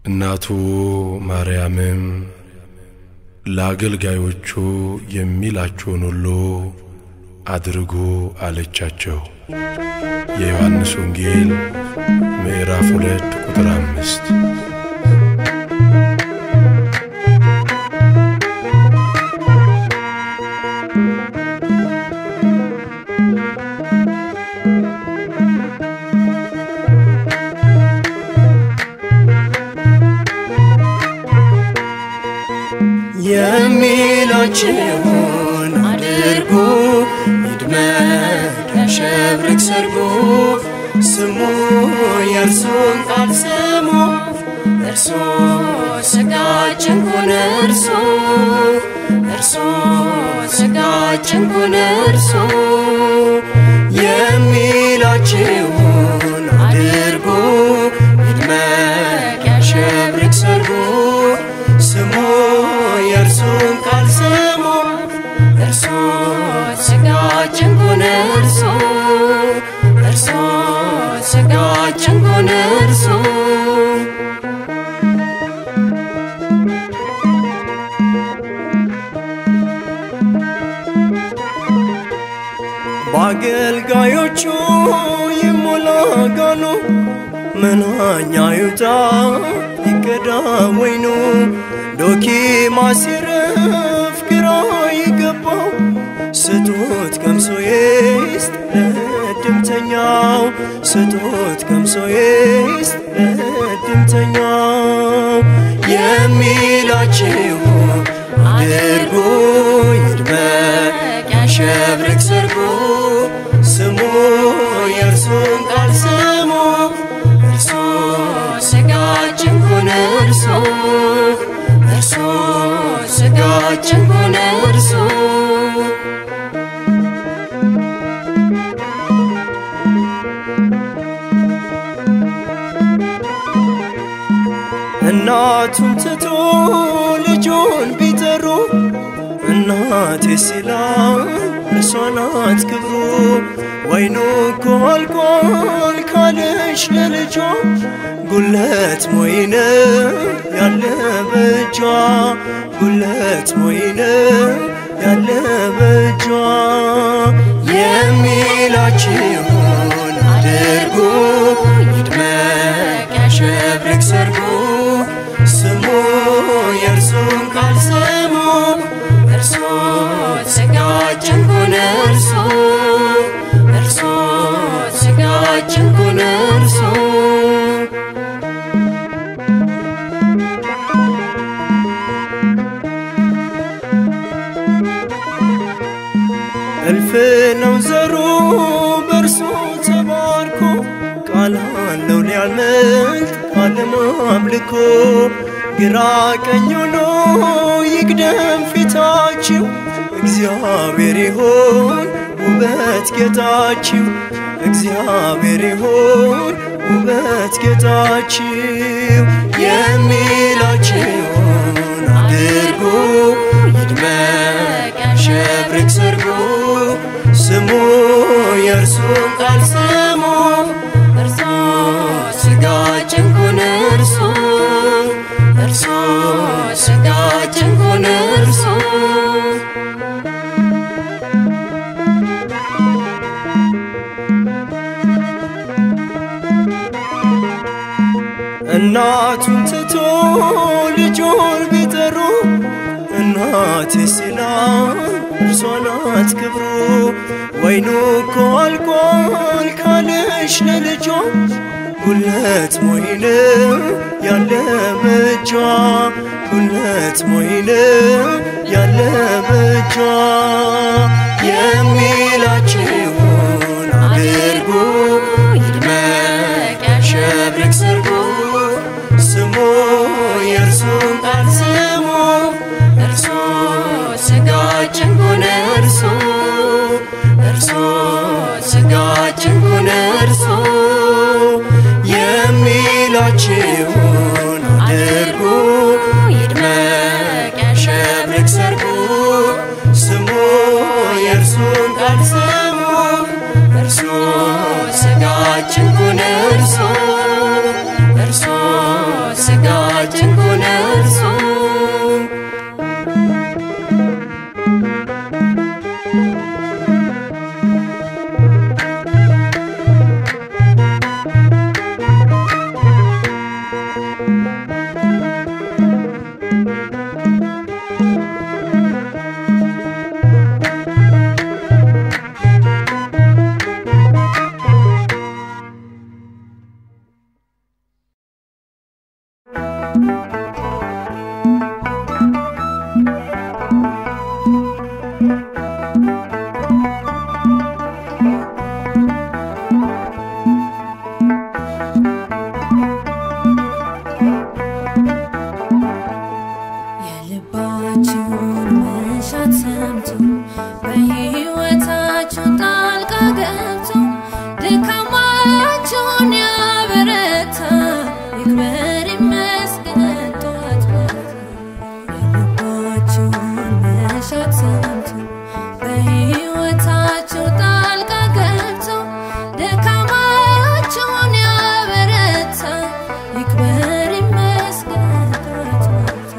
እናቱ ማርያምም ለአገልጋዮቹ የሚላችሁን ሁሉ አድርጉ አለቻቸው። የዮሐንስ ወንጌል ምዕራፍ ሁለት ቁጥር አምስት የሚላችሁን አድርጉ ይድመቅ ያሸብርቅ ሰርጉ ስሙ የእርሱን ቃል ስሙ እርሱ ስጋችን ሆነ እርሱ እርሱ ስጋችን ሆነ እርሱ የሚላችሁን አድርጉ ይድመቅ ያሸብርቅ ሰርጉ ስሙ የእርሱን ቃል ስሙ እርሱ ስጋችን ሆነ እርሱ እርሱ ስጋችን ሆነ እርሱ በአገልጋዮቹ ይሞላ ጋኑ መናኛ ይውጣ ይቀዳ ወይኑ ዶኪ ማሲረፍ ግራ ይገባው ስጡት ቀምሶ ይስጥ ለእድምተኛው ስጡት ቀምሶ ይስጥ ለእድምተኛው የሚላችሁ አድርጉ ይድመቅ ያሸብርቅ ሰርጉ ስሙ የእርሱን ቃል ስሙ እርሱ ስጋችን ሆነ እርሱ እርሱ ስጋችን ሆነ እርሱ እናቱን ትቶ ልጁን ቢጠሩ እናቴ ሲላ እርሷ ናት ክብሩ ወይኑ እኮ አልቋል ካለሽ ለልጇ ጉለት ሞይነ ያለ በእጇ ጉለት ሞይነ ያለ በእጇ የሚላችሁን አድርጉ ይድመቅ ያሸብርቅ ሰርጉ ስሙ የእርሱን ቃል ስሙ እርሱ ስጋችን ሆነ እርሱ እርሱ ስጋችን ሆነ እርሱ እልፍ ነው ዘሩ በእርሱ ተባርኮ ቃል አለው ሊያመልጥ ዓለም አምልኮ ግራ ቀኝ ሆኖ ይቅደም ፊታችሁ እግዚአብሔር ይሆን ውበት ጌጣችሁ እግዚአብሔር ይሆን ውበት ጌጣችሁ የሚላችሁን አድርጉ ይድመቅ ያሸብርቅ ሰርጉ ስሙ የእርሱን ቃል ስሙ እርሱ ስጋችን ሆነ እርሱ እርሱ ስጋችን ሆነ እርሱ እናቱን ትቶ ልጁን ቢጠሩ እናቴ ሲላ እርሷ ናት ክብሩ ወይኑ እኮ አልቋል ካለሽ ለልጇ ጉለት ሞይነ ያለ በእጇ ጉለት ሞይነ ያለ በእጇ የሚላችሁን አድርጉ ይድመቅ ያሸብርቅ ሰርጉ ስሙ የእርሱን ቃል ስሙ እርሱ ስጋችን ሆነ እርሱ እርሱ ስጋችን ሆነ እርሱ የሚላችሁን አድርጉ ይድመቅ ያሸብርቅ ሰርጉ ስሙ የእርሱን ስጋችን ሆነ እርሱ የልባችሁን መሻት ሰምቶ በሕይወታችሁ ጣልቃ ገብቶ ድካማችሁን ያበረታ ይክበር ይመስገን ጠዋት ማታ። የልባችሁን መሻት ሰምቶ በሕይወታችሁ ጣልቃ ገብቶ ድካማችሁን ያበረታ ይክበር ይመስገን ጠዋት ማታ።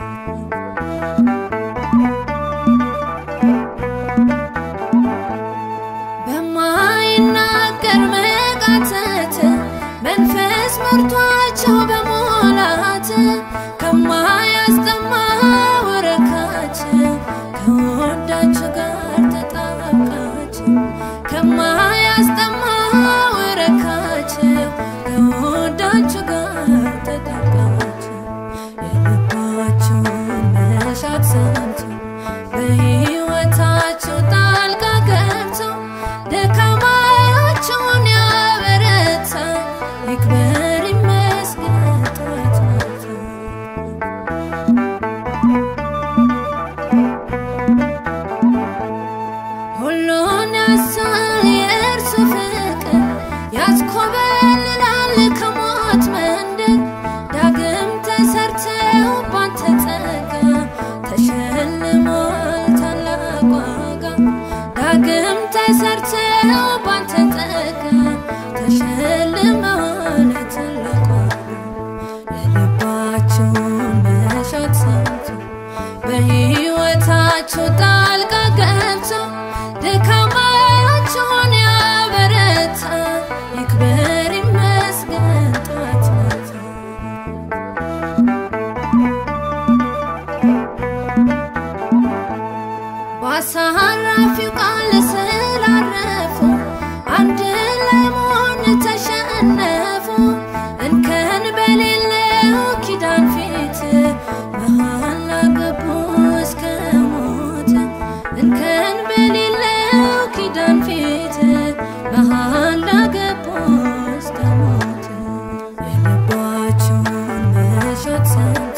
በማይናገር መቃተት መንፈስ መርቷቸው በሞላት ከማያስጠማ ወረካቸው ከወዳችሁ ጋር ተጣብቃችሁ ከማያስጠማ ወረካቸው ከወዳችሁ ጋር ተጣብቃችሁ የልባችሁን መሻት ሰምቶ በሕይወታችሁ ጣልቃ ገብቶ ድካማችሁን ያበረታ ይክበር ይመስገን ጠዋት ማታ። ሁሉን ያሳል የእርሱ ፍቅር ያስኮበልላል ከሞት መንደር ዳግም ተሰርተው ባንተ ጸጋ ተሸልሟል ታላቅ ዋጋ ዳግም ተሰርተው ባንተ ጸጋ ተሸልመዋል ታላቅ ዋጋ የልባችሁን መሻት ሰምቶ በሕይወታችሁ ጣልቃ ገብቶ ድካማችሁን ያበረታ ይክበር ይመስገን ጠዋት ማታ። በአሳራፊው ቃል ስላረፉ አንድ ለመሆን ተሸነፉ እንከን በሌለው ኪዳን ፊት መሃላ ገቡ እስከ ሞት እንከን በሌለው ኪዳን ፊት መሃላ ገቡ እስከ ሞት የልባችሁን መሻት ሰምቶ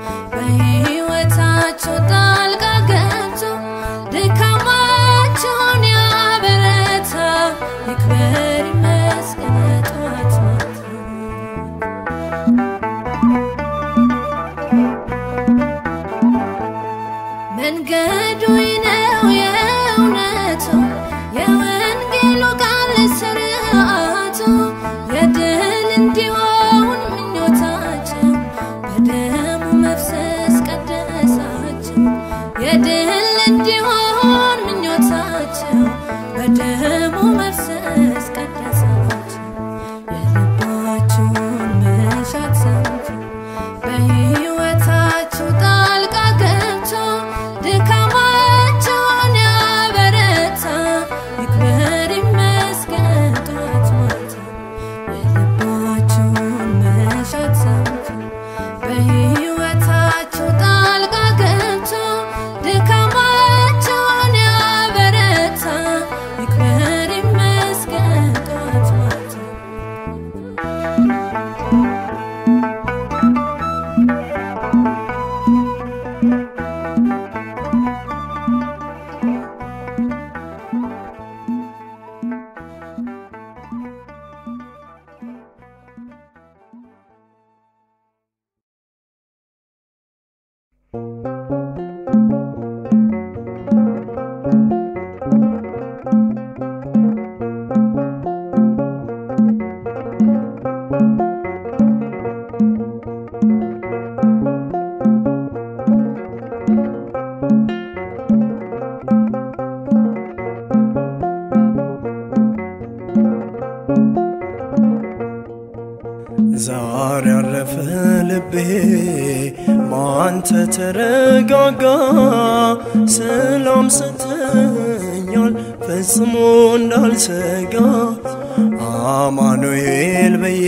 በሕይወታችሁ ጣልቃ ገብቶ ድካማችሁን ያበረታ ይክበር ይመስገን ጠዋት ማታ። መንገዱ ነው የእውነቱ የወንጌሉ ቃል ስርዓቱ የድል እንዲሆን ምኞታቸው በደሙ መፍሰስ ቀደሳቸው የድል እንዲሆን ምኞታቸው በደሙ መፍሰስ ቀደሳቸው የልባችሁን መሻት ሰምቶ በሕይወታችሁ ጣልቃ ገብቶ ድካማችሁን ያበረታ ይክበር ይመስገን ጠዋት ማታ። የልባችሁን መሻት ሰምቶ በሕይወታችሁ ጣልቃ ገብቶ ድካማችሁን ልቤ ማንተ ተረጋጋ ሰላም ሰተኛል ፈጽሞ እንዳልሰጋ አማኑኤል ብዬ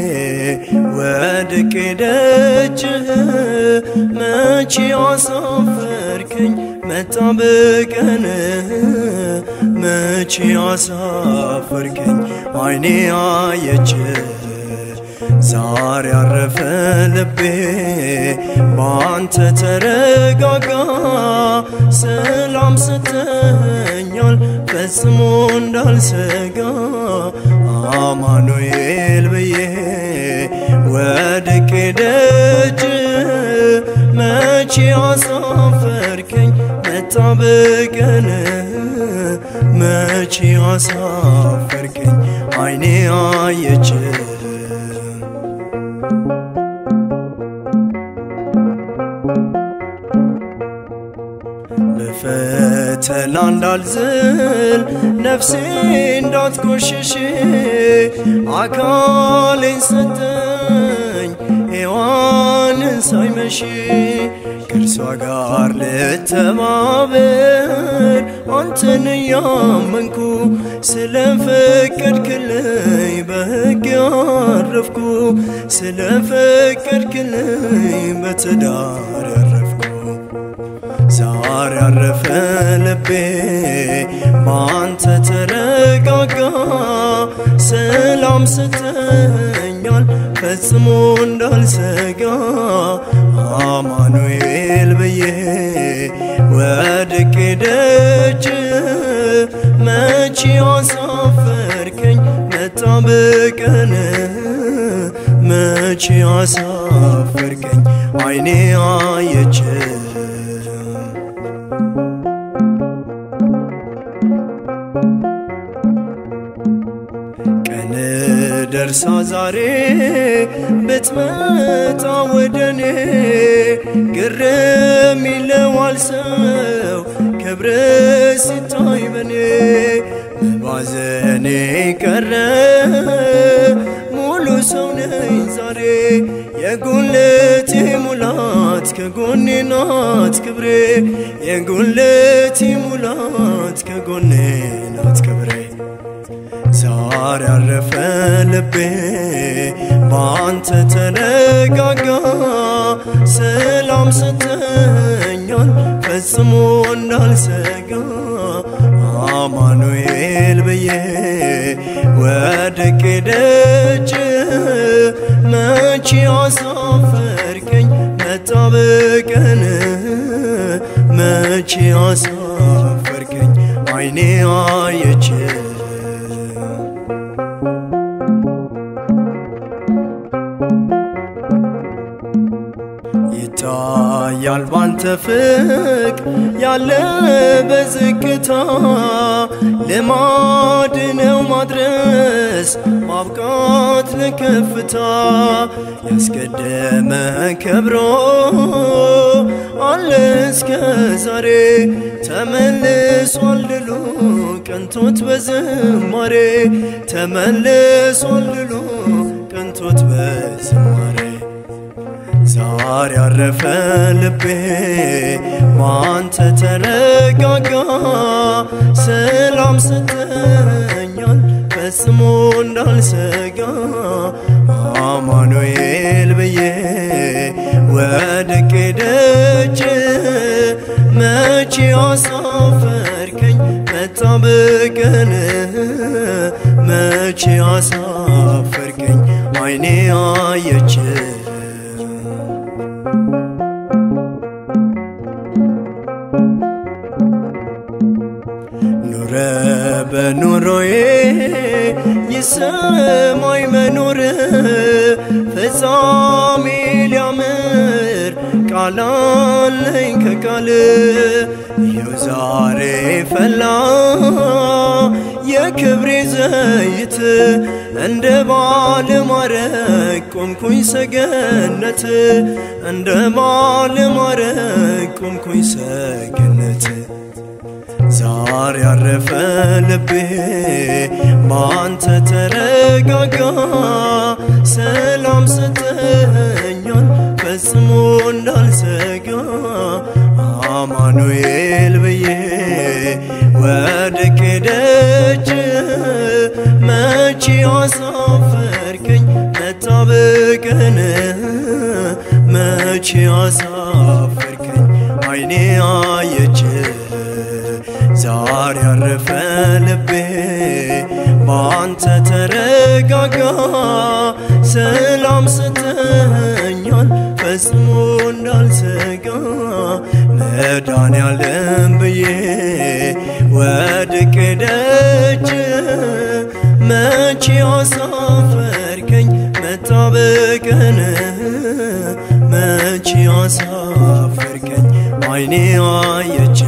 ወድቄ ደጅህ መቼ አሳፈርከኝ መጣ በቀንህ መቼ አሳፈርከኝ አይኔ አየችህ ዛሬ ያረፈ ልቤ በአንተ ተረጋጋ ሰላም ስተኛል ፈጽሞ እንዳልሰጋ አማኑኤል ብዬ ወድቄ ደጅ መቼ አሳፈርከኝ መጣ በቀን መቼ አሳፈርከኝ አይኔ አየችህ በፈተና እንዳልዝል ነፍሴ እንዳትቆሽሽ አካሌን ሰጠኝ ሔዋንን ሳይመሽ ከእርሷ ጋር ልተባበር አንተን እያመንኩ ስለፈቀድክልኝ በሕግ ያረፍኩ ስለፈቀድክልኝ በትዳር ያረፍኩ ዛሬ ያረፈ ልቤ በአንተ ተረጋጋ ሰላም ስተኛል ፈጽሞ እንዳልሰጋ አማኑኤል ብዬ ወድቄ ደጅ መቼ አሳፈርከኝ መጣ በቀን መቼ አሳፈርከኝ አይኔ አየችህ ቀን ደርሳ ዛሬ ብትመጣ ወደኔ ግርም ይለዋል ሰው ክብር ሲታይ በኔ መባዘኔ ቀረ ሙሉ ሰው ነኝ ዛሬ የጉልቴ ሙላት ከጎኔ ናት ክብሬ የጉልቴ ሙላት ከጎኔ ናት ክብሬ ዛሬ ያረፈ ልቤ በአንተ ተረጋጋ ሰላም ስተኛል ፈጽሞ እንዳልሰጋ አማኑኤል ብዬ ወድቄ ደጅ መቼ አሳፈርከኝ መጣ በቀን መቼ አሳፈርከኝ አይኔ አየችህ ይታያል ባንተ ፍቅ ያለ በዝግታ ልማድ ነው ማድረስ ማብቃት ለከፍታ ያስቀደመ ከብሮ አለ እስከ ዛሬ ተመልሷል ድሉ ቀንቶት በዝማሬ ተመልሷል ድሉ ቀንቶት በዝማሬ ዛሬ ያረፈ ልቤ ማንተ ተረጋጋ ሰላም ሰተኛል ፈጽሞ እንዳልሰጋ አማኑኤል ብዬ ወድቄ ደጅ መቼ አሳፈርከኝ መጣ በቀን መቼ አሳፈርከኝ አይኔ አየችህ ኑረ በኑሮዬ ይሰማኝ መኖር ፍጻሜ ሊያምር ቃላለኝ ከቃል ይኸው ዛሬ ፈላ የክብሬ ዘይት እንደ ባለ ማረግ ቆምኩኝ ሰገነት እንደ ባለ ማረግ ቆምኩኝ ሰገነት ዛሬ ያረፈ ልቤ ባንተ ተረጋጋ ሰላም ስተኛል ፈጽሞ እንዳልሰጋ አማኑኤል ብዬ ወድቄ ደጅ መቼ አሳፈርከኝ መጣበቅን መቼ አሳፈርከኝ አይኔ አየች ዛሬ ያረፈ ልቤ ባንተ ተረጋጋ ሰላም ስተኛል ፈጽሞ እንዳልሰጋ መድኃኔዓለም ብዬ ወድቄ ደጅ መቼ አሳፈርከኝ መጣበቅን መቼ አሳፈርከኝ አይኔ አየች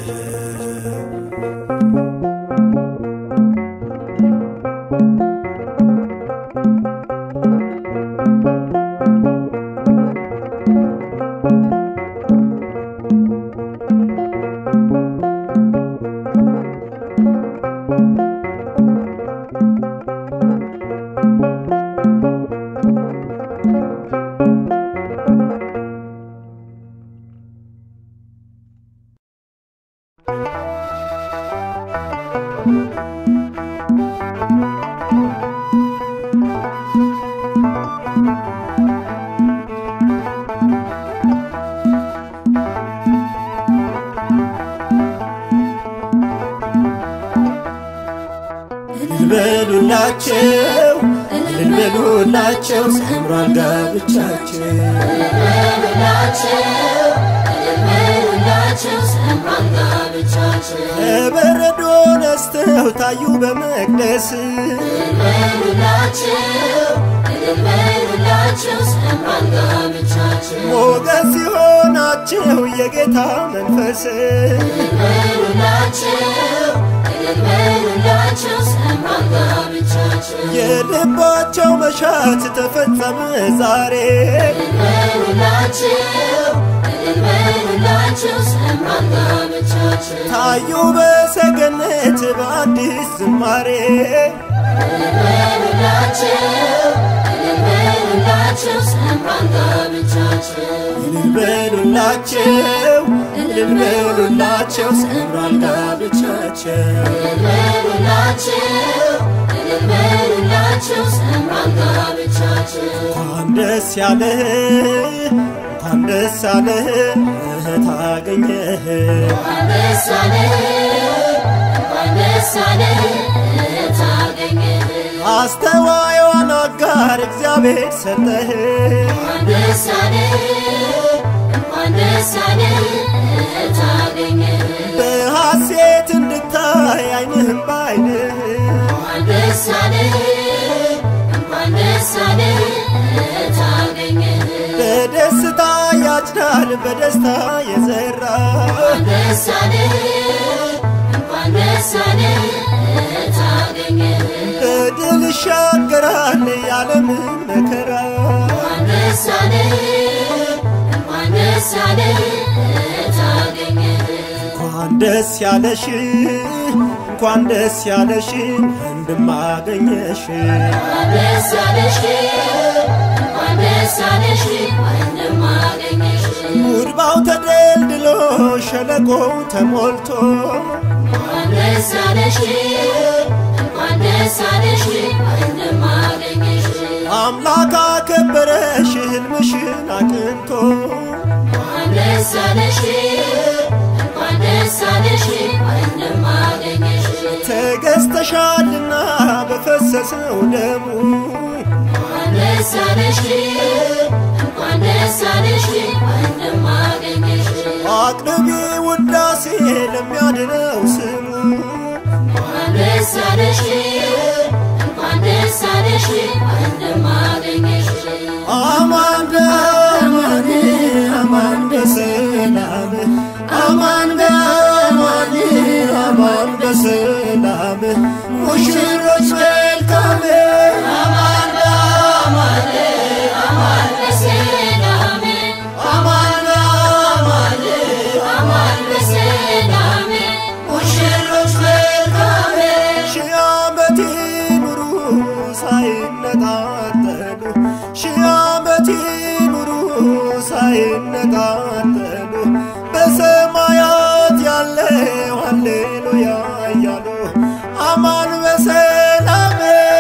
በሉላቸው እልል በሉላቸው ሰምሯል ጋብቻቸው በበረዶ ነስተው ታዩ በመቅደስ ሞገስ ሲሆናቸው የጌታ መንፈስ የልባቸው መሻት ተፈጸመ ዛሬ ታዩ በሰገነት በአዲስ ዝማሬ እልል በሉላቸው እልል በሉላቸው ሰምሯል ጋብቻቸው እንኳን ደስ ያለህ እንኳን ደስ ያለህ እህት አገኘህ አስተዋይዋን አጋር እግዚአብሔር ሰጠህ በሐሴት እንድታይ አይንህም ባይንህ በደስታ ያጭዳል በደስታ የዘራ በድል ይሻገራል የዓለምን መከራ እንኳን ደስ ያለሽ እንኳን ደስ ያለሽ እንድማገኘሽ ጉድባው ተደልድሎ ሸለቆው ተሞልቶ አምላክ አከበረሽ ህልምሽን አቅንቶ ተገዝተሻልና በፈሰሰው ደሙ አቅርቢ ውዳሴ ለሚያድነው ስሙ አማን በአማን አማን በሰላም አማን በአማን አማን በሰላም ሙሽሮች መልካም አማን በአማን አማን በሰላም አማን በአማን አማን በሰላም ሙሽሮች ሳይነጣጠሉ በሰማያት ያለው ሃሌሉያ እያሉ አማን በሰላም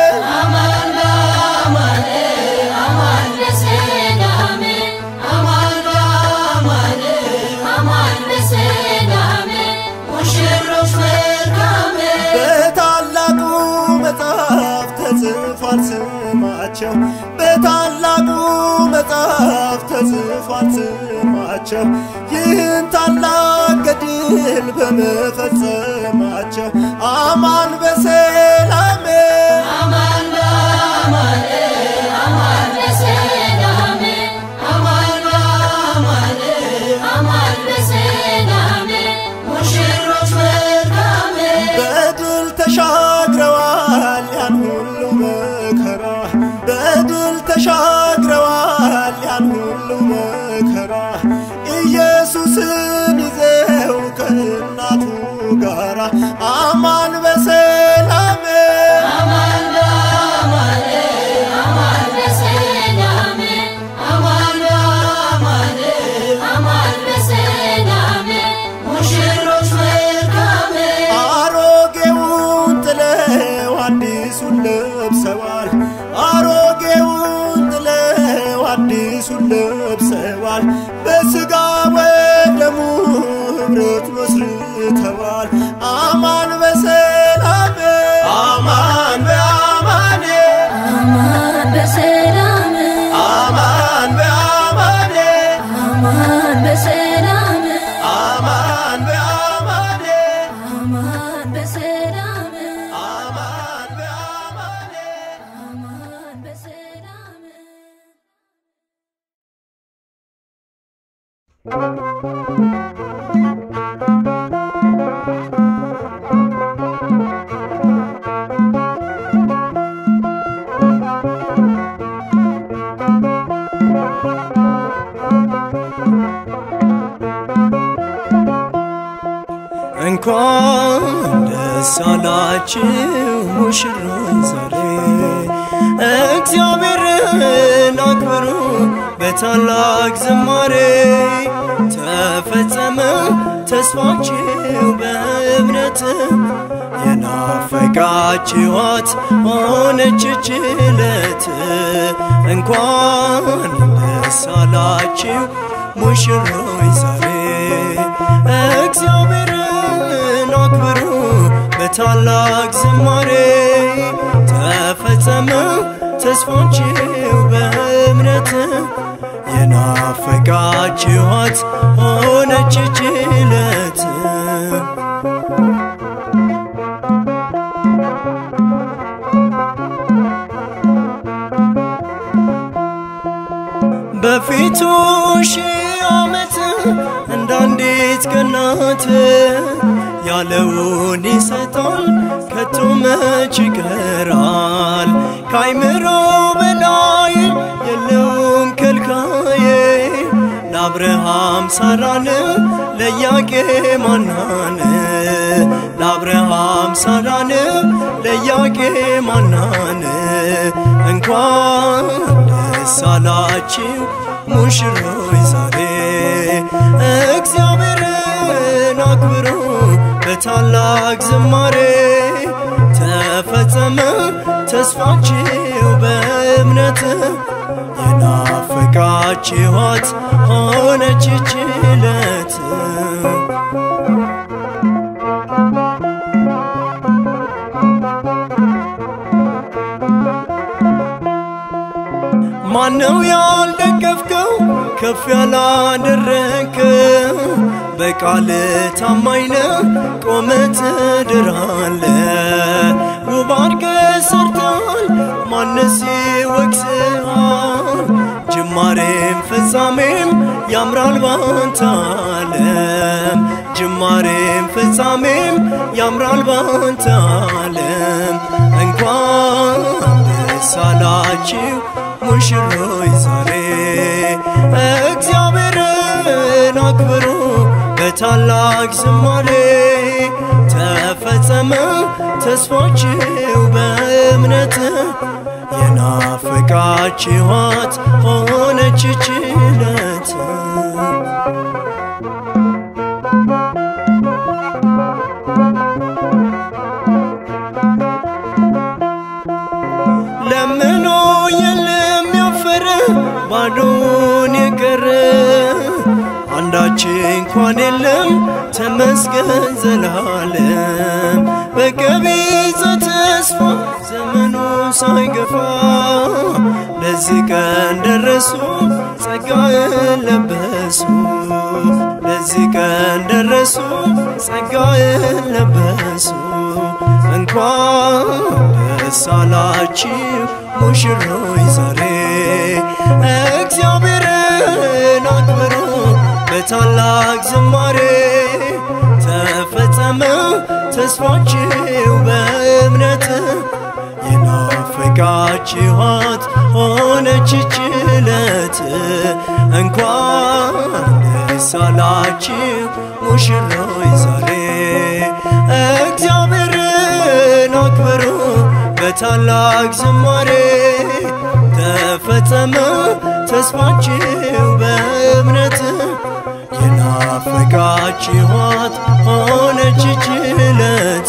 በታላቁ መጽሐፍ ተጽፏል ስማቸው በታላቁ መጽሐፍ ተጽፏል ስማቸው ይህን ታላቅ ገድል በመፈጸማቸው አማን በሰላም በድል ተሻግረዋል ያን ሁሉ መከራ በድል ተሻግረዋል ያን ሁሉ መከራ ኢየሱስን ይዘው ከእናቱ ጋራ አማን በሰላም አሮጌውን ጥለው አዲሱን ለብሰዋል አሮጌውን ጥለው አዲሱን ለብሰዋል በስጋ ወደሙ ህብረት መስርተዋል አማን በሰላም አማን በአማኔ አማን በሰላም አማን በአማኔ አማን በሰላም አማን በአማኔ አማን በሰላም አማን በአማኔ አማን በሰላም እንኳን ደስ አላችሁ ሙሽሮች ዛሬ እግዚአብሔርን አክብሩ በታላቅ ዝማሬ ተፈጸመ ተስፋችሁ በእምነት የናፈቃችኋት ሆነች ችለት እንኳን ደስ አላችሁ ሙሽሮች ዛሬ እግዚአብሔርን አክብሩ በታላቅ ዝማሬ ተፈጸመ ተስፋችሁ በእምነት የናፈቃችኋት ሆነች ችለት በፊቱ ሺህ ዓመት እንደ አንዲት ቀናት ያለውን ይሰጣል ከቶ መች ይቀራል ከአይምሮ በላይ የለውም ከልካዬ ለአብርሃም ሳራን ለኢያቄም ሐናን ለአብርሃም ሳራን ለኢያቄም ሐናን እንኳን ደስ አላችሁ ሙሽሮች ዛሬ እግዚአብሔርን አክብሩ በታላቅ ዝማሬ ተፈጸመ ተስፋችሁ በእምነት የናፈቃችኋት ሆነች ችለት ማነው ያልደገፍከው ከፍ ያላደረግከው በቃል ታማኝ ነህ ቆመ ትድራለ ውብ አድርገህ ሰርተሃል ማነስ ይወቅስሃል ጅማሬም ፍጻሜም ያምራል ባንተ ዓለም ጅማሬም ፍጻሜም ያምራል ባንተ ዓለም እንኳን ደስ አላችሁ ሙሽሮች ዛሬ እግዚአብሔርን አክብሩ በታላቅ ዝማሬ ተፈጸመ ተስፋችሁ በእምነት የናፈቃችኋት ሆነች ችለት አንዳች እንኳን የለም ተመስገን ዘላለም በቀቢጸ ተስፋ ዘመኑ ሳይገፋ ለዚህ ቀን ደረሱ ጸጋዬን ለበሱ ለዚህ ቀን ደረሱ ጸጋዬን ለበሱ እንኳን ደስ አላችሁ ሙሽሮች ዛሬ እግዚአብሔርን አክብሩ በታላቅ ዝማሬ ተፈጸመ ተስፋችሁ በእምነት የናፈቃችኋት ሆነች ችለት እንኳን ደስ አላችሁ ሙሽሮች ዛሬ እግዚአብሔርን አክብሩ በታላቅ ዝማሬ ተፈጸመ ተስፋችሁ በእምነት የናፈቃችኋት ሆነች ችለት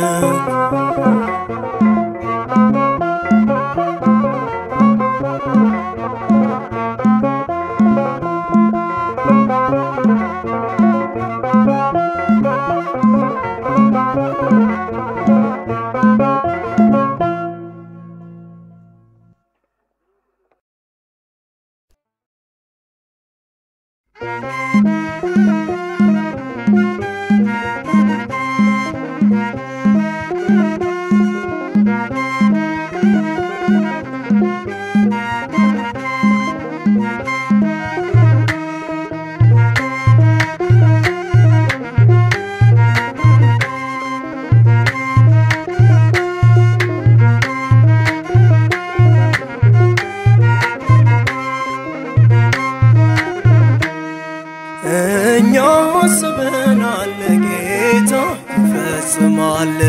እኛ አስበናል ጌታ ይፈጽማል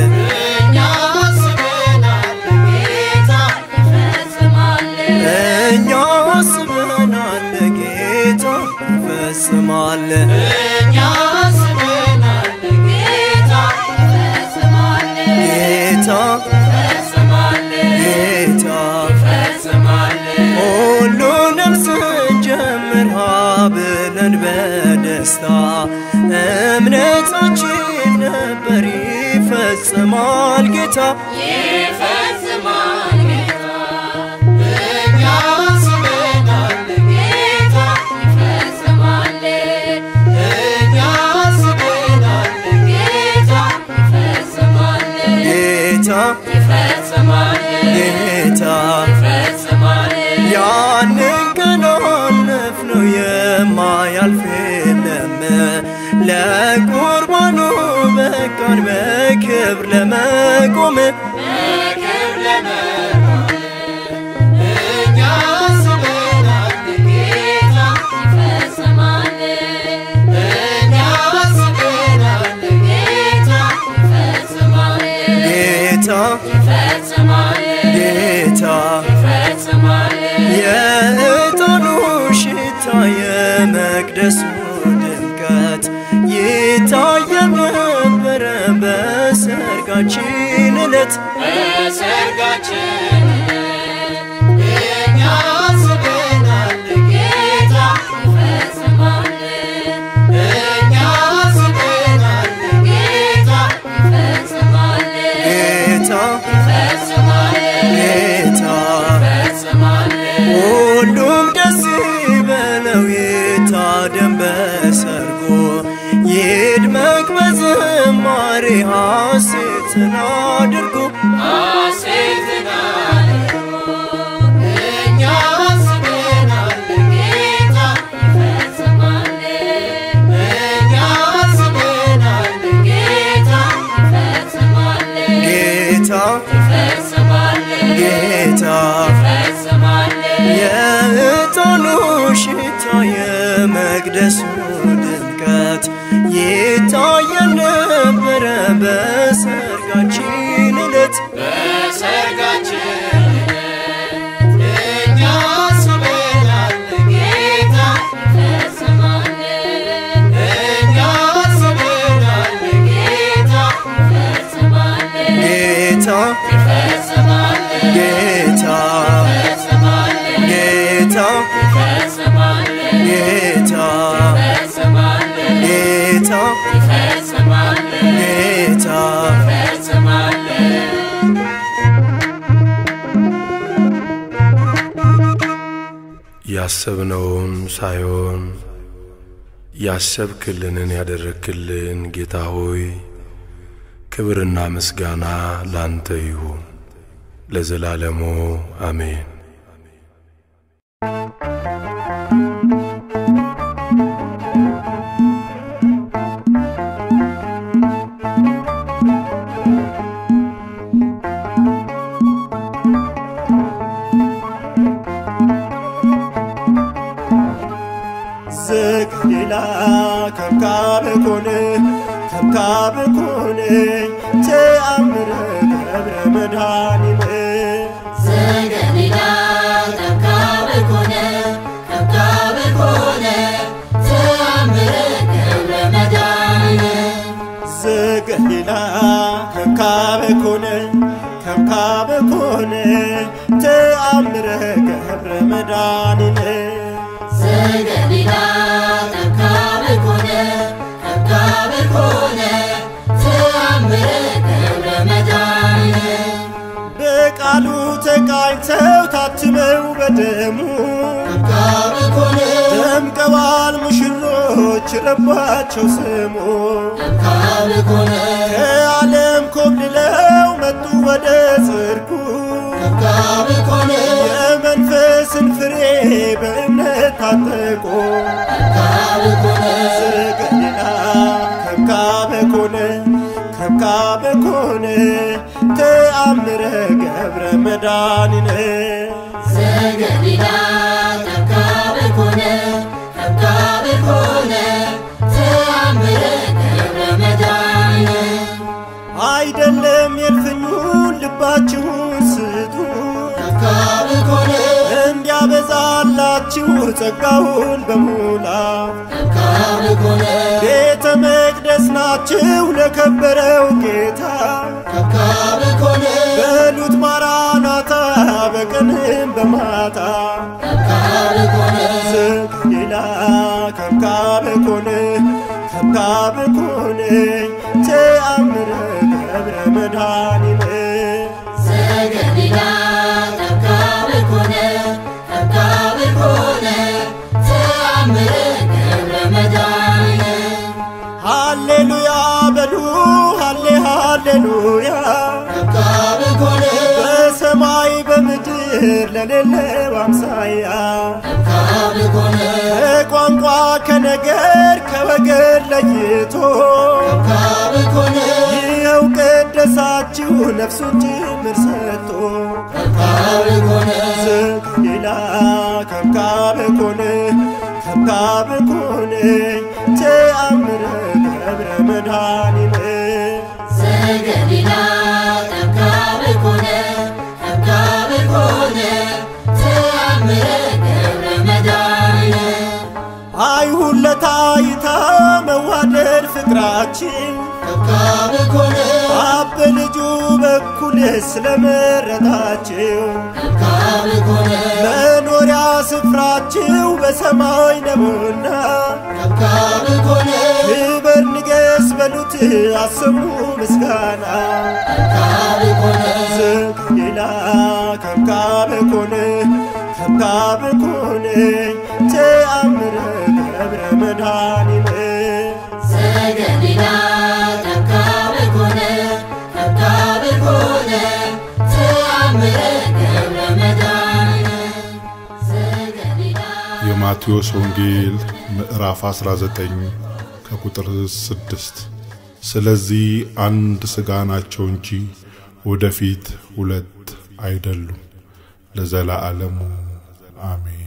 እኛ አስበናል ጌታ ይፈጽማል ጌታ ጌታ ሁሉንም ስንጀምር ብለን በደስታ እምነታችን ነበር ይፈጽማል ጌታ ጌታ ጌታ ያንን ቀን አለፍነው የማያልፍ የለም ለቁርባኑ በቃን በክብር ለመቆም ጌታ ጌታ የዕጣኑ ሽታ የመቅደሱ ድምቀት ይታየ ነበረ በሰርጋችን ዕለት ጌታ ጌታ ሁሉም ደስ ይበለው ይታደም በሰርጎ ይድመቅ በዝማሬ ሐሴትን አድርጎ ጌታ ጌታ የዕጣኑ ሽታ የመቅደሱ ድምቀት ይታየ ነበረ በሰርጋችን ዕለት ጌታ ጌታ ጌታ ጌታ ጌታ ጌታ ያሰብነውን ሳይሆን ያሰብክልንን ያደረግክልን ጌታ ሆይ ክብርና ምስጋና ላንተ ይሁን ለዘላለሙ አሜን። ዝቅሌላ ከብካብ ኮነ ከብካብ ኮነ ተአምረ ገብረ መድኃኒነ ዘገሊላ ከብካብ ኮነ ከብካብ ኮነ ተአምረ ገብረ መድኃኒነ ዝቅሌላ ከብካብ ኮነ ከብካብ ኮነ ተአምረ ገብረ መድኃኒነ ዘገሊላ ከብካብ ኮነ ከብካብ ኮነ ተአምረ ገብረ መድኃኒነ በቃሉ ተቃኝተው ታትመው በደሙ ከብካብ ኮነ ደምቀዋል ሙሽሮች ረባቸው ስሙ ከብካብ ኮነ ከዓለም ኮብልለው መጡ ወደ ጽድቁ ከብካብ ኮነ የመንፈስን ፍሬ በእምነት ታጠቁ ከብካብ ኮነ ዘገሊላ ከብካበ ኮነ ከብካበ ኮነ ተአምረ ገብረ መድኃኒነ ዘገሊላ ከብካብ ኮነ ከብካብ ኮነ ተአምረ ገብረ መድኃኒነ አይደለም የልፍኙን ልባችሁን ስጡ ከብካብ ኮነ እንዲያበዛላችሁ ጸጋውን በሙላ ከብካብ ኮነ ቤተ መቅደስ ናችሁ ለከበረው ጌታ ከብካብ ኮነ በሉት ማራናታ በቀንም በማታ ከብካብ ኮነ ዘገሊላ ከብካበ ኮነ ከብካበ ኮነ ተአምረ ገብረ መድኃኒነ ዘገሊላ ከብካብ ኮነ ከብካብ ኮነ ተአምረ ገብረ መድኃኒነ ሃሌሉያ በሉ ሃሌ ሃሌሉያ ከብካብ ኮነ በሰማይ በምድር ለሌለው አምሳያ ከብካብ ኮነ ከቋንቋ ከነገር ከወገን ለይቶ ከብካብ ኮነ ይኸው ቀደሳችሁ ነፍሱን ጭምር ሰጥቶ ከብካብ ኮነ ዘገሊላ ከብካበ ኮነ ከብካበ ኮነ ተአምረ ገብረ መድኃኒነ ዘገሊላ ከብካብ ኮነ ከብካብ ኮነ ተአምረ ገብረ መድኃኒነ አይሁን ለታይታ መዋደድ ፍቅራችን ከብካብ ኮነ አብ በልጁ በኩል ስለመረጣችሁ ከብካብ ኮነ መኖሪያ ስፍራችሁ በሰማይ ነውና ከብካብ ኮነ ክበር ንገስ በሉት አሰሙ ምስጋና ከብካብ ኮነ ዘገሊላ ከብካበ ኮነ ከብካበ ኮነ ተአምረ ገብረ መድኃኒነ ዘገሊላ ከብካብ ኮነ ከብካብ ኮነ ተአምረ ገብረ መድኃኒነ ዘገሊላ የማቴዎስ ወንጌል ምዕራፍ 19 ከቁጥር 6 ስለዚህ አንድ ሥጋ ናቸው እንጂ ወደፊት ሁለት አይደሉም፣ ለዘላለሙ አሜን።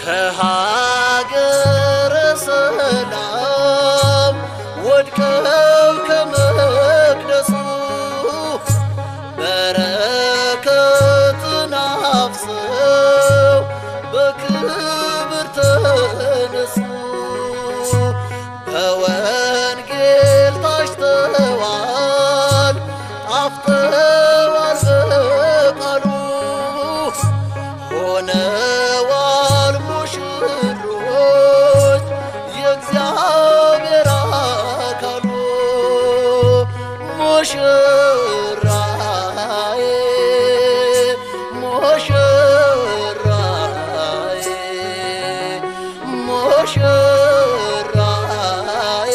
ከሀገረ ሰላም ወድቀው ከመቅደሱ በረከትን አፍሰው በክብር ተነሱ። በወንጌል ታጭተዋል፣ ጣፍጠዋል በቃሉ ሆነዋል ሙሽሮች የእግዚአብሔር አካሉ ሙሽራዬ ሙሽራዬ ሙሽራዬ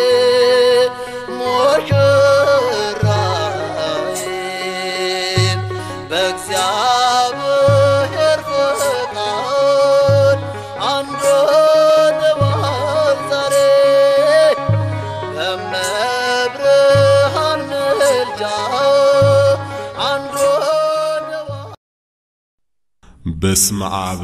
ሙሽራዬ በእግዚአብሔር ፈቃድ አንድ ሆነዋል ዛሬ በመብርሃን ምልጃ አንድ ሆነዋል። በስመ አብ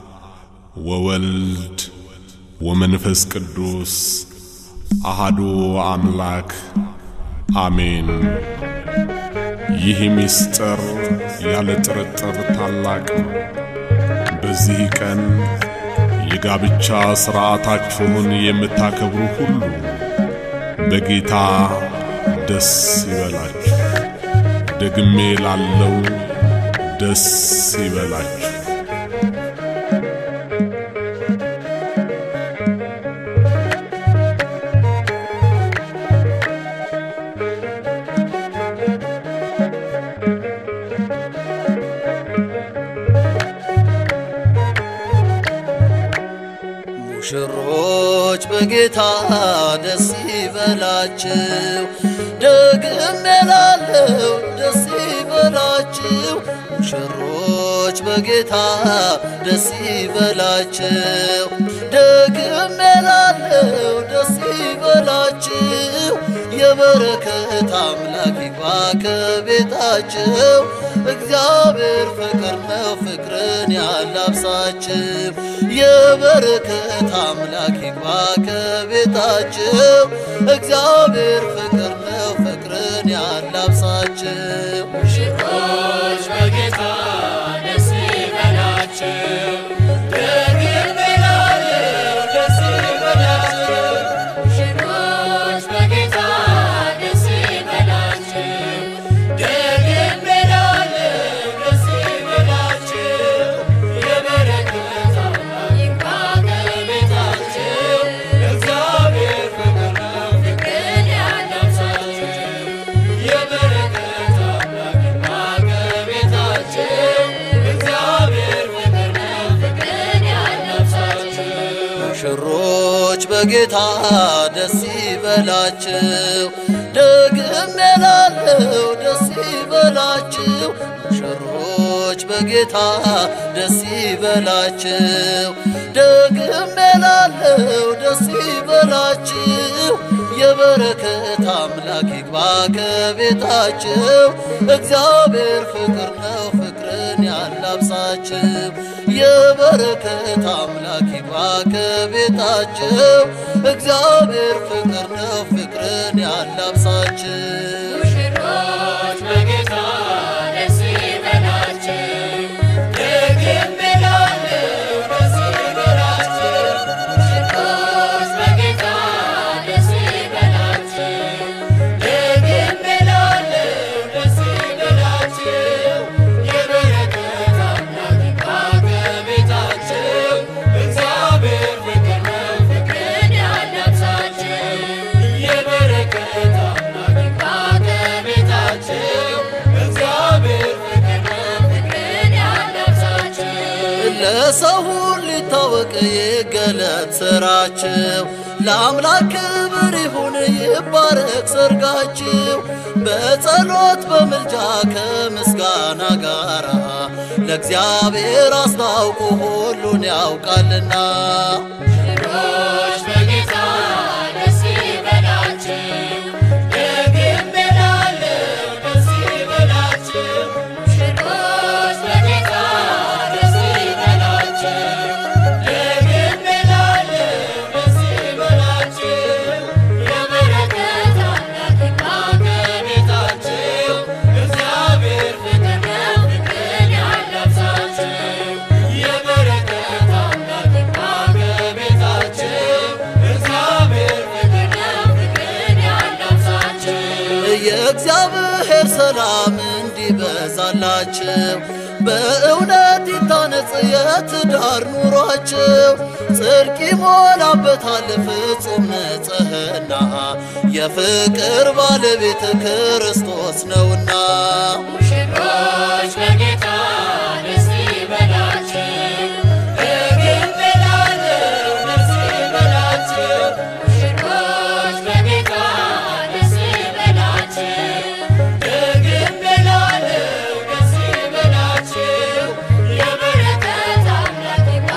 ወወልድ ወመንፈስ ቅዱስ አሃዱ አምላክ አሜን። ይህ ምስጢር ያለ ጥርጥር ታላቅ ነው። በዚህ ቀን የጋብቻ ሥርዓታችሁን የምታከብሩ ሁሉ በጌታ ደስ ይበላችሁ። ደግሜ ላለው ደስ ይበላችሁ። ሙሽሮች በጌታ ደስ ይበላችሁ፣ ደግም እላለሁ ደስ ይበላችሁ። ሙሽሮች በጌታ ደስ ይበላችሁ፣ ደግም እላለሁ ደስ ይበላችሁ። የበረከት አምላክ ይግባ ከቤታችሁ፣ እግዚአብሔር ፍቅር ነው ፍቅርን ያላብሳችሁ። የበረከት አምላክ ይግባ ከቤታችሁ፣ እግዚአብሔር ፍቅር ነው ፍቅርን ያላብሳችሁ። ሙሽሮች በጌታ ደስ ይበላችሁ፣ ደግም እላለሁ ደስ ይበላችሁ። ሙሽሮች በጌታ ደስ ይበላችሁ፣ ደግም እላለሁ ደስ ይበላችሁ። የበረከት አምላክ ይግባ ከቤታችሁ፣ እግዚአብሔር ፍቅር ነው ፍቅርን ያላብሳችሁ። የበረከት አምላክ ይግባ ከቤታችሁ፣ እግዚአብሔር ፍቅር ነው ፍቅርን ያላብሳችሁ። ሙሽሮች በጌታ ደስ ይበላችሁ፣ ደግም እላለሁ ደስ ይበላችሁ። ሙሽሮች በጌታ ደስ ይበላችሁ፣ ደግም እላለሁ ደስ ይበላችሁ። የበረከት አምላክ ይግባ ከቤታችሁ፣ እግዚአብሔር ፍቅር ነው ፍቅርን ያላብሳችሁ። የበረከት አምላክ ይግባ ከቤታችሁ፣ እግዚአብሔር ፍቅር ነው ፍቅርን ያላብሳችሁ። ሙሽሮች በጌታ ደስ ይበላችሁ፣ ደግም እላለሁ ደስ ይበላችሁ። ሙሽሮች በጌታ ደስ ይበላችሁ፣ ደግም እላለሁ ደስ ይበላችሁ። የበረከት አምላክ ይግባ ከቤታችሁ፣ እግዚአብሔር ፍቅር ነው ፍቅርን ያላብሳችሁ። የበረከት አምላክ ይግባ ከቤታችሁ፣ እግዚአብሔር ፍቅር ነው ፍቅርን ያላብሳችሁ። ለሰው ሁሉ ሊታወቅ ይገለጥ ስራችሁ፣ ለአምላክ ክብር ይሁን ይባረክ ሰርጋችሁ። በጸሎት በምልጃ ከምስጋና ጋራ ለእግዚአብሔር አስታውቁ ሁሉን ያውቃልና። ሙሽሮች በጌታ ደስ ይበላችሁ፣ ደግም እላለሁ ደስ ይበላችሁ። ሙሽሮች በጌታ ደስ ይበላችሁ፣ ሰላም እንዲበዛላቸው በእውነት ይታነጽ የትዳር ኑሯቸው ጽድቅ ይሞላበታል ፍጹም ንጽሕና የፍቅር ባለቤት ክርስቶስ ነውና ሙሽሮች በጌታ ደስ ይበላችሁ፣ እግብ እላለሁ ደስ ይበላችሁ። ሙሽሮች በጌታ ደስ ይበላችሁ፣ እግብ እላለሁ ደስ ይበላችሁ። የበረከት አምላክ ይግባ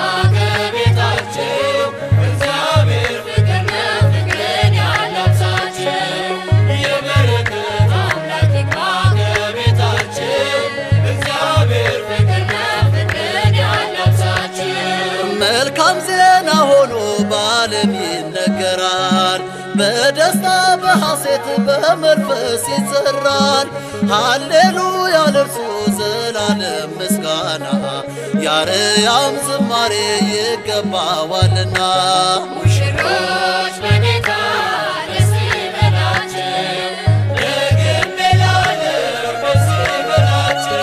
ከቤታችሁ፣ እግዚአብሔር ፍቅር ነው ፍቅርን ያላብሳችሁ። የበረከት አምላክ ይግባ ከቤታችሁ፣ እግዚአብሔር ፍቅር ነው ፍቅርን ያላብሳችሁ። መልካም ዜና ሆኖ በዓለም ይነገራል። በደስታ በሐሴት በመንፈስ ይዘራል። ሃሌሉያ ለእርሱ ዘላለም ምስጋና ያርያም ዝማሬ ይገባዋልና ሙሽሮች በጌታ ደስ ይበላችሁ፣ እግብ እላለሁ ደስ ይበላችሁ።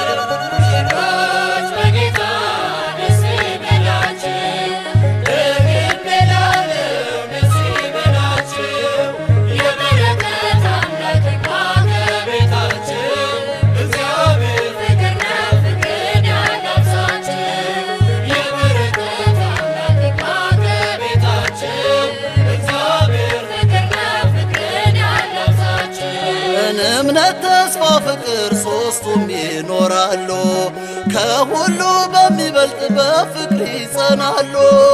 ሙሽሮች በጌታ ደስ ይበላችሁ፣ እግብ እላለሁ ደስ ይበላችሁ። የበረከት አምላክ ይግባ ከቤታችሁ፣ እግዚአብሔር ፍቅር ነው ፍቅርን ያላብሳችሁ። የበረከት አምላክ ይግባ ከቤታችሁ፣ እግዚአብሔር ፍቅር ነው ፍቅርን ያላብሳችሁ። እምነት፣ ተስፋ፣ ፍቅር ሦስቱም ይኖራሉ። ከሁሉ በሚበልጥ በፍቅር ይጸናሉ።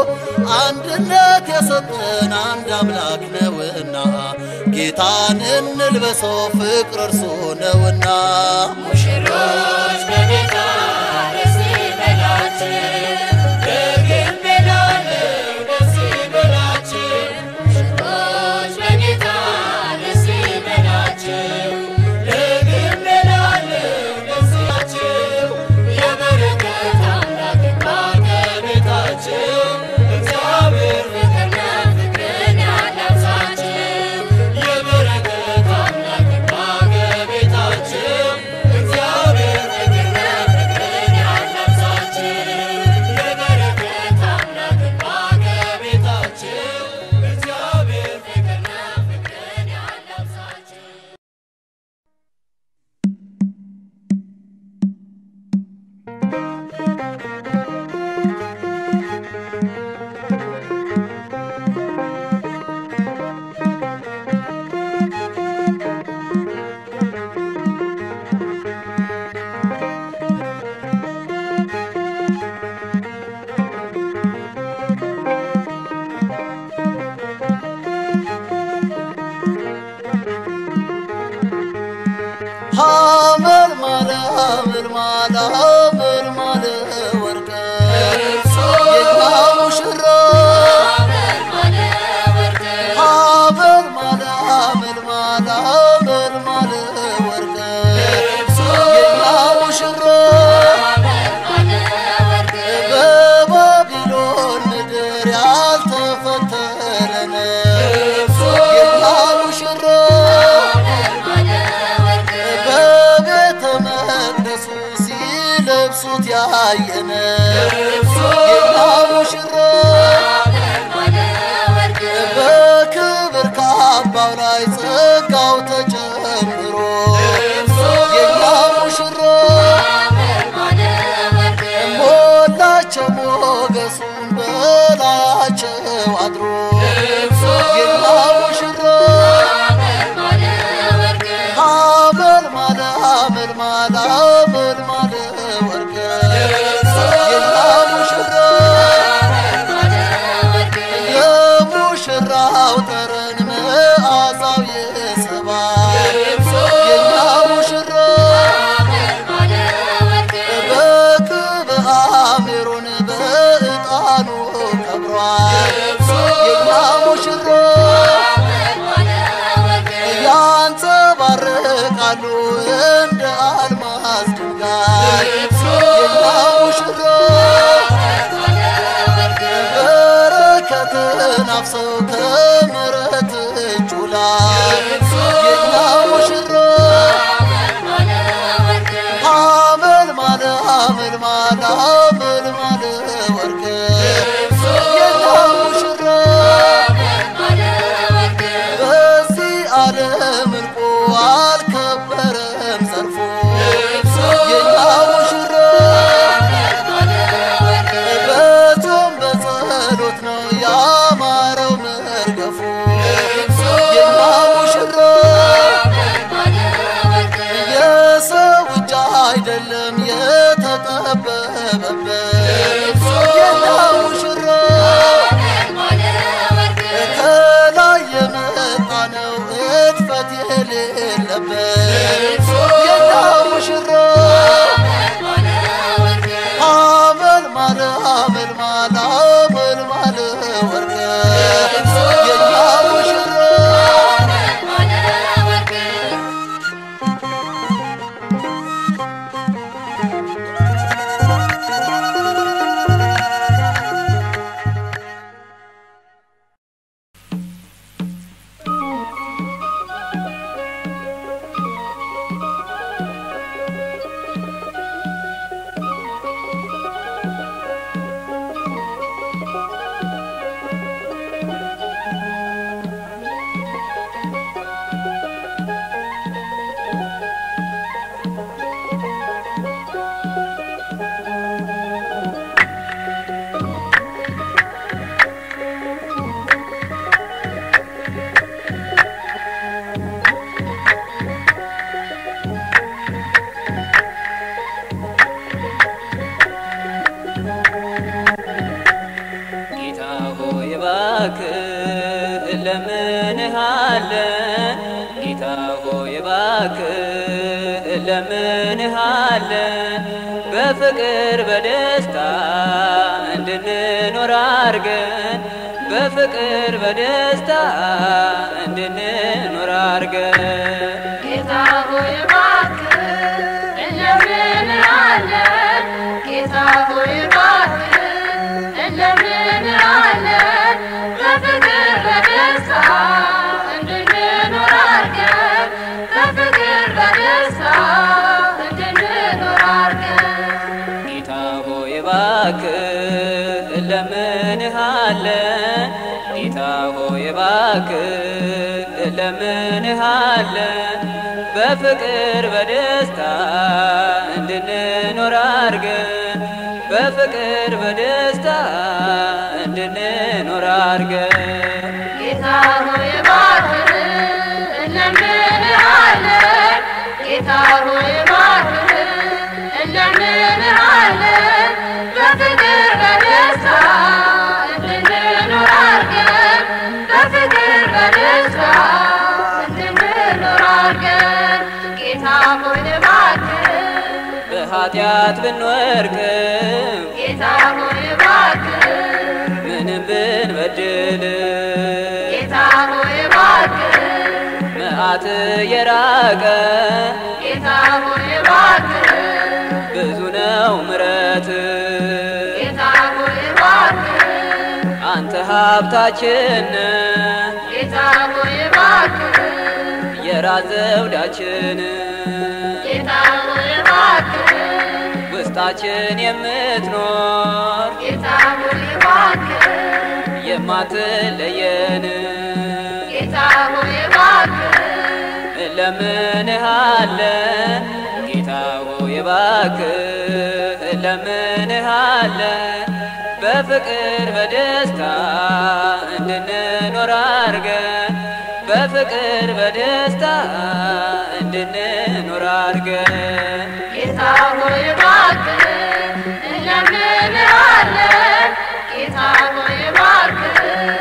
አንድነት የሰጠን አንድ አምላክ ነውና ጌታን እንልበሰው ፍቅር እርሱ ነውና ሙሽሮች በጌታ ደስ ይበላችሁ፣ እግብ እላለሁ ደስ ይበላችሁ። ሙሽሮች በጌታ ደስ ይበላችሁ፣ እግብ እላለሁ ደስ ይበላችሁ። የበረከት አምላክ ይግባ ከቤታችሁ፣ እግዚአብሔር ፍቅር ነው ፍቅርን ያላብሳችሁ። የበረከት አምላክ ይግባ ከቤታችሁ፣ እግዚአብሔር ፍቅር ነው ፍቅርን ያላብሳችሁ። የበረከት አምላክ ይግባ ከቤታችሁ፣ እግዚአብሔር ፍቅር ነው ፍቅርን ያላብሳችሁ። ሐመር ማለ ሐመር ማለ ሐመር ማለ ወርቀ የኛ ሙሽራ ሐመር ማለ ሐመር ማለ ሐመር ማለ ወርቀ የኛ ሙሽራ በባቢሎን ምድር ያልተፈተነ የኛ ሙሽራ በቤተ መቅደሱ ሲለብሱት ያየነ የኛ ሙሽራ በክብር ካባው ላይ ጸጋው ተጨምሮ የኛ ሙሽራ ሞላቸው ሞገሱን በላያቸው አድሮ የኛ ሙሽራ ሐመል ማለ ሐመል ማለ ሐመል ማለ ወርቀ የኛ ሙሽራ የሙሽራው ጠረን መዓዛው የሰባ የኛ ሙሽራ በክብአ ሜሮን በዕጣኑ ከብሯል የኛ ሙሽራ ያንጸባርቃሉ እንደ አልማዝ ድንጋይ የኛ ሙሽራ በረከትን አፍሰው ከምሕረት እጁ ላይ የኛ ሙሽራ አመልማል አመልማል ወርቅ የኛ ሙሽራ በዚህ ዓለም እንቁ አልከበረም ዘርፎ የኛ ሙሽራ በጾም በጸሎት ነው ያማረው መርገፉ የኛ ሙሽራ የሰው እጅ አይደለም የተጠበበበት የኛ ሙሽራ ከላይ የመጣ ነው እድፈት የሌለበት የኛ ሙሽራ አመል ማለ አመል ማለ አመል ማለ ወርቅ የኛ ሙሽራ ጌታ ሆይ እባክህ እለምንሃለን ጌታ ሆይ እባክህ እለምንሃለን በፍቅር በደስታ እንድንኖር አርገን በፍቅር በደስታ እንድንኖር አርገን ጌታ ሆይ እባክህ እንለምንሃለን። ጌታ ሆይ እባክህ እንለምንሃለን። በፍቅር በደስታ እንድንኖር አድርገን፣ በፍቅር በደስታ እንድንኖር አድርገን። ጌታ ሆይ እባክህ እለምንሃለን ጌታ ሆይ እባክህ እለምንሃለን በፍቅር በደስታ እንድንኖር አርገን በፍቅር በደስታ እንድንኖር አርገን ጌታ ሆይ እባክህ እንለምንሃለን። ጌታ ሆይ እባክህ እንለምንሃለን። በፍቅር በደስታ እንድንኖር አድርገን፣ በፍቅር በደስታ እንድንኖር አድርገን። ጌታ ሆይ እባክህ በኃጢአት ብንወርቅም ጌታ ሆይ እባክህ ምንም ብንበድል ጌታ ሆይ እባክህ መዓት የራቀ ጌታ ሆይ እባክህ ብዙ ነው ምረት ጌታ ሆይ እባክህ አንተ ሀብታችን ጌታ ሆይ እባክህ የራስ ዘውዳችን ጌታ ሆይ እባክህ ውስጣችን የምትኖር ጌታ ሆይ እባክህ የማትለየን ጌታ ሆይ እባክህ እለምንሃለን ጌታ ሆይ እባክህ እለምንሃለን በፍቅር በደስታ እንድንኖር አርገን በፍቅር በደስታ እንድንኖር አርገን ጌታ ሆይ እባክህ እንለምንሃለን ጌታ ሆይ እባክህ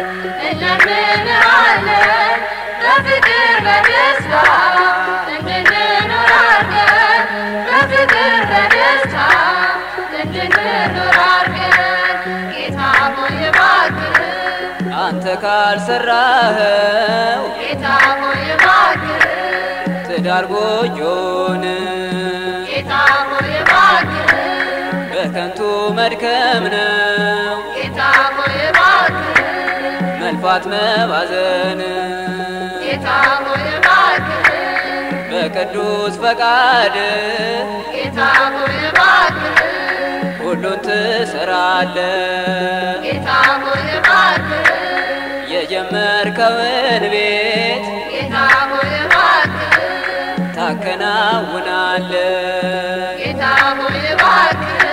እንለምንሃለን በፍቅር በደስታ እንድንኖር አድርገን በፍቅር በደስታ እንድንኖር አድርገን ጌታ ሆይ እባክህ አንተ ካልሰራኸው ጌታ ሆይ እባክህ ትዳር ጎጆን ጌታ ሆይ እባክህ በከንቱ መድከም ነው ጌታ ሆይ እባክህ መልፋት መባዘን ጌታ ሆይ እባክህ በቅዱስ ፈቃድ ጌታ ሆይ እባክህ ትሰራለህ ጌታ ሆይ እባክህ የጀመርከውን ቤት ጌታ ሆይ እባክህ ታከናውናለህ ጌታ ሆይ እባክህ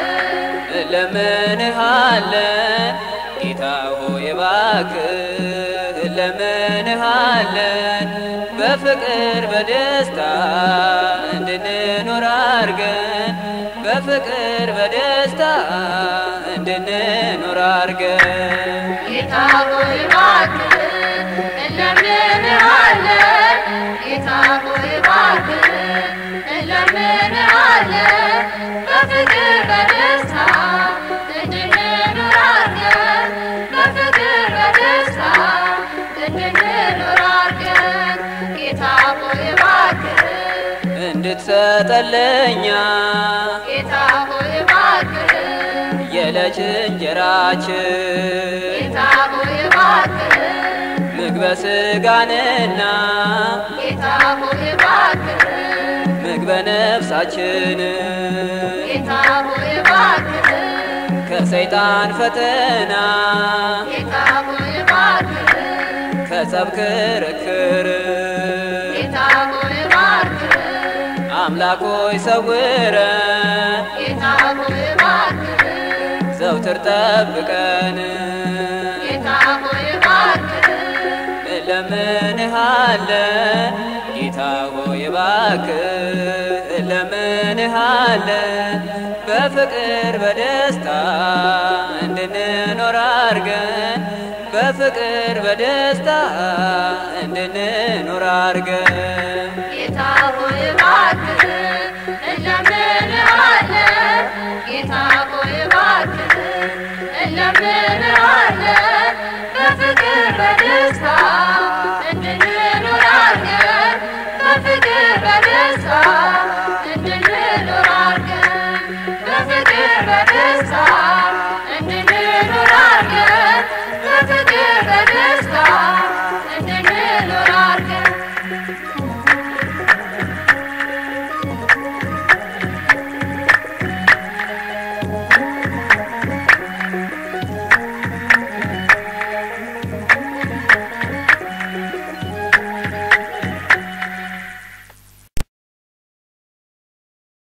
እለምንሃለን ጌታ ሆይ እባክህ እለምንሃለን በፍቅር በደስታ እንድንኖር አርገን በፍቅር በደስታ እንድንኖር አርገን ጌታ ሆይ እባክህ እንለምንሃለን ጌታ ሆይ እባክህ እንለምንሃለን በፍቅር በደስታ እንድንኖር አድርገን በፍቅር በደስታ እንድንኖር አድርገን ጌታ ሆይ እባክህ እንድትሰጠለኛ ጌታ ሆይ እባክህ የዕለት እንጀራችን ጌታ ሆይ እባክህ ምግበ ሥጋንና ጌታ ሆይ እባክህ ምግበ ነፍሳችን ጌታ ሆይ እባክህ ከሰይጣን ፈተና ጌታ ሆይ እባክህ ከጸብ ክርክር ጌታ ሆይ እባክህ አምላክ ሆይ ሰውረን ጌታ ሆይ እባክህ ዘውትር ጠብቀን ጌታ ሆይ እባክህ እለምንሃለን ጌታ ሆይ እባክህ እለምንሃለን በፍቅር በደስታ እንድንኖር አርገን በፍቅር በደስታ እንድንኖር አርገን ጌታ ሆይ እባክህ እንለምንሃለን ጌታ ሆይ እባክህ እንለምንሃለን በፍቅር በደስታ እንድንኖር አድርገን በፍቅር በደስታ እንድንኖር አድርገን በፍቅር በደስታ